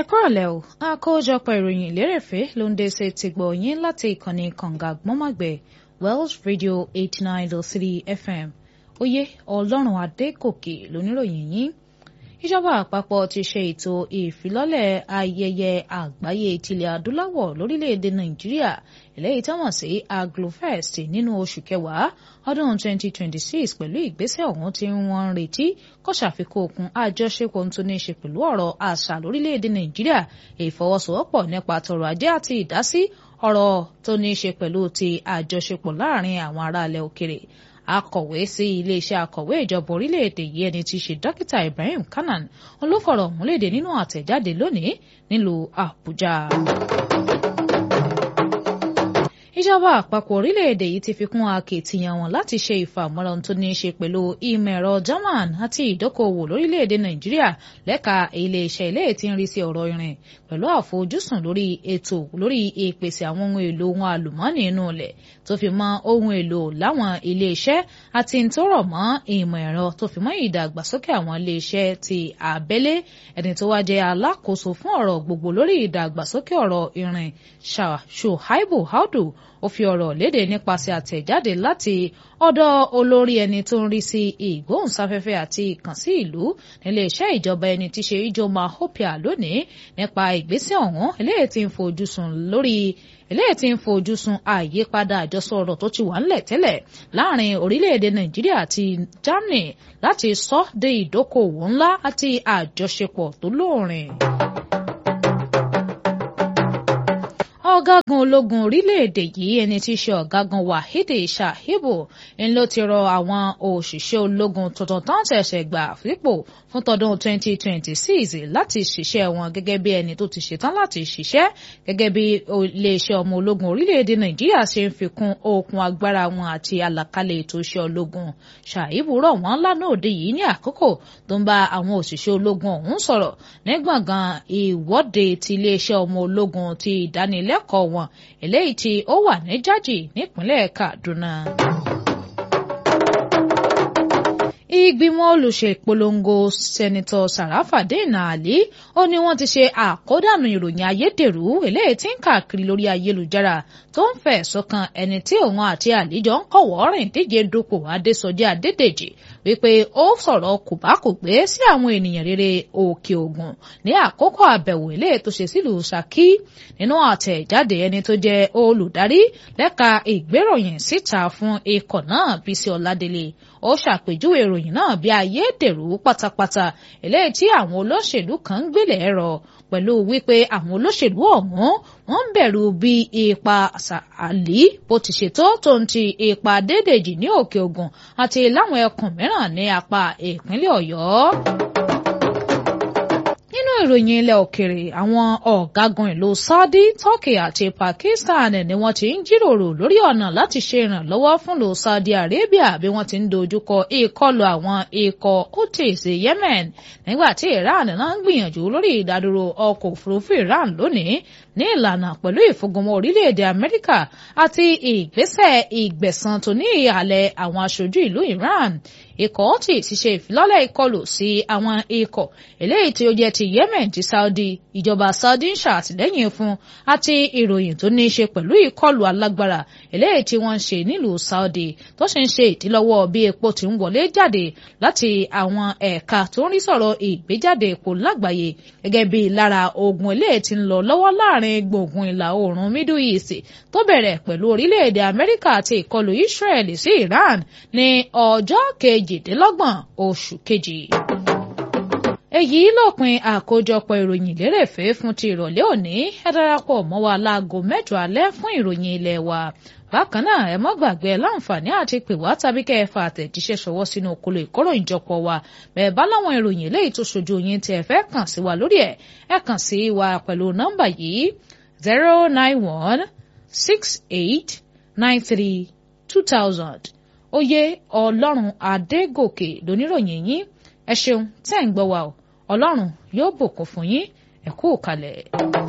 ẹ kúrọ̀lẹ́ o àkójọpọ̀ ìròyìn lérèfé ló ń dé sí ti gbọ̀ yín láti ìkànnì kànga gbọ́mọ̀gbẹ́ Wells Radio eighty nine dot three FM oyè ọlọ́run adégòkè lóníròyìn yín ìjọba àpapọ̀ ti ṣe ètò ìfilọ́lẹ̀ ayẹyẹ àgbáyé tilẹ̀ adúláwọ̀ lórílẹ̀‐èdè nàìjíríà eléyìí táwọn sí agrofest nínú oṣù kẹwàá ọdún 2026 pẹ̀lú ìgbésẹ̀ ọ̀hún tí wọ́n ń retí kó ṣàfikún okun àjọṣepọ̀ tó ní í ṣe pẹ̀lú ọ̀rọ̀ àṣà lórílẹ̀‐èdè nàìjíríà ìfọwọ́sowọ́pọ̀ nípa tọrọ̀ ajé àti ìdásí ọ̀rọ̀ tó ní í ṣe pẹ̀lú ti àjọṣepọ̀ láàrin àwọn aráàlẹ̀ òkèrè akọ̀wé sí iléeṣẹ́ akọ̀wé ìjọba orílẹ̀-èdè yìí ẹni tí í ṣe dókítà Ibrahim Kanan olófọ̀rọ̀ múlédè nínú àtẹ̀jáde lónìí nílùú Àbújá. ìjọba àpapọ̀ orílẹ̀-èdè yìí ti fi kún akitiyan wọn láti ṣe ìfàmọ́ra tó ní í ṣe pẹ̀lú ìmọ̀ ẹ̀rọ German àti ìdókòwò lórílẹ̀-èdè Nàìjíríà lẹ́ka iléeṣẹ́ ilé tí ń rí sí ọ̀rọ̀ irin pẹ̀lú àfojúsùn lórí ètò lórí ìpèsè àwọn ohun èlò ohun àlùmọ́ọ́nì inú ilẹ̀ tó fi mọ́ ohun èlò láwọn iléeṣẹ́ àti ń tó rọ̀ mọ́ ìmọ̀ ẹ̀rọ tó fi mọ́ ìdàgbàsókè àwọn iléeṣẹ́ ti abẹ́lé ẹni tó wá jẹ́ alákòóso fún ọ̀rọ̀ gbogbo lórí ìdàgbàsókè ọ̀rọ̀ irin Ṣòhaibu Audu ó fi ọ̀rọ̀ léde nípasẹ̀ àtẹ̀jáde láti ọ̀dọ̀ olórí ẹni tó ń rí sí ìgbóhùnsáfẹ́fẹ́ àti ìkànsí ìlú nílé iṣẹ́ ìjọba ẹni tí ṣe Ijoma Hopia lónìí nípa ìgbésẹ̀ ọ̀hún eléyìí tí ń fojú sùn lórí eléyìí tí ń fojú sùn àyípadà àjọsọ ọ̀rọ̀ tó ti wà ńlẹ̀ tẹ́lẹ̀ láàrin orílẹ̀-èdè Nàìjíríà àti Germany láti sọ de ìdókòwò ńlá àti àjọṣepọ̀ tó lóòrìn. ọ̀gágun ológun orílẹ̀-èdè yìí ẹni tí í ṣe ọ̀gágun Wahidi Shahibu ń ló ti rọ àwọn òṣìṣẹ́ ológun tuntun tó ń ṣẹ̀ṣẹ̀ gbà fípò fún tọdún 2026 láti ṣiṣẹ́ wọn gẹ́gẹ́ bí ẹni tó ti ṣetán láti ṣiṣẹ́ gẹ́gẹ́ bí iléeṣẹ́ ọmọ ológun orílẹ̀-èdè Nàìjíríà ṣe ń fi kún okun agbára wọn àti àlàkalẹ̀ ètò iṣẹ́ ológun Shahibu rọ̀ wọ́n lánàá òde yìí ní àkókò tó ń bá àwọn òṣìṣẹ́ ológun ọ̀hún sọ̀rọ̀ ní gbọ̀ngàn ìwọ́de ti iléeṣẹ́ ọmọ ológun ti ìdánilẹ́ lẹ́kọ̀ọ́ wọn eléyìí tí ó wà ní jájì nípínlẹ̀ Kaduna. ìgbìmọ̀ olùṣèpolongo sẹ́nitọ́ Sàràfàdéènà Àlí ó ní wọ́n ti ṣe àkódànù ìròyìn ayédèrú eléyìí tí ń káàkiri lórí ayélujára tó ń fẹ̀sùn kan ẹni tí òun àti Àlí jọ ń kọ̀wọ́ rìn díje dupò Adésọjí Adédèjì wípé ó sọ̀rọ̀ kòbákùgbé sí àwọn ènìyàn rere Òkè Ògùn ní àkókò àbẹ̀wò eléyìí tó ṣe sílùú Ṣakí nínú àtẹ̀jáde ẹni tó jẹ́ olùdarí lẹ́ka ìgbéròyìn síta fún ikọ̀ náà Bísí Ọládélé ó ṣàpèjúwe ìròyìn náà bí ayédèrú pátápátá eléyìí tí àwọn olóṣèlú kan ń gbélé ẹ̀rọ pẹ̀lú wípé àwọn olóṣèlú ọ̀hún wọ́n ń bẹ̀rù bí ipa Àlí bó ti ṣètò tó ń ti ipa Adédèjì ní Òkè Ògùn àti láwọn ẹkùn mìíràn ní apá ìpínlẹ̀ Ọ̀yọ́ nínú ìròyìn ilẹ̀ òkèrè àwọn ọ̀gágun ìlú Saudi Turkey àti Pakistan ni wọ́n ti ń jíròrò lórí ọ̀nà láti ṣe ìrànlọ́wọ́ fún ìlú Saudi Arabia bí wọ́n ti ń dojúkọ ìkọlù àwọn ikọ̀ Houthis Yemen nígbà tí Iran náà ń gbìyànjú lórí ìdádúró ọkọ̀ òfurufú Iran lónìí ní ìlànà pẹ̀lú ìfúngunmọ́ orílẹ̀-èdè Amẹ́ríkà àti ìgbésẹ̀ ìgbẹ̀san tó ní ìhàlẹ̀ àwọn aṣojú ìlú Iran ikọ̀ ọtí ti ṣe ìfilọ́lẹ̀ ìkọlù sí àwọn ikọ̀ eléyìí tí ó jẹ́ ti Yemen ti Saudi ìjọba Saudi ń ṣàtìlẹ́yìn fún àti ìròyìn tó ní í ṣe pẹ̀lú ìkọlù alágbára eléyìí tí wọ́n ń ṣe nílùú Saudi tó sì ń ṣe ìdílọ́wọ́ bí epo ti ń wọlé jáde láti àwọn ẹ̀ka tó ń rí sọ̀rọ̀ ìgbéjáde epo lágbàáyé gẹ́gẹ́ bí lára ogun eléyìí tí ń lọ lọ́wọ́ láàrin gbùngbùn ìlà oòrùn Middle East tó bẹ̀rẹ̀ pẹ̀lú orílẹ̀-èdè Amẹ́ríkà àti ìkọlù Israel sí Iran ní ọjọ́ kejìdínlọ́gbọ̀n oṣù kejì èyí lópin àkójọpọ̀ ìròyìn lérèfé fún ti ìrọ̀lẹ́ òní ẹ darapọ̀ mọ́ wa láago mẹ́jọ alẹ́ fún ìròyìn ilé wa bákan náà ẹ mọ́ gbàgbé ẹ láǹfààní àti pè wá tàbí kẹ́ ẹ fa àtẹ̀jíṣẹ́ ṣọwọ́ sínú okolo ìkóròyìnjọpọ̀ wa bẹ́ẹ̀ bá láwọn ìròyìn eléyìí tó ṣojú yín tí ẹ fẹ́ kàn sí wa lórí ẹ̀ ẹ kàn sí wa pẹ̀lú nọ́mbà yìí zero nine one six eight nine three two thousand oyè ọlọ́run adégòkè lóníròyìn yín ẹ ṣeun tẹ́ ń gbọ́ wa o ọlọ́run yóò bùkún fún yín ẹ kú kalẹ̀.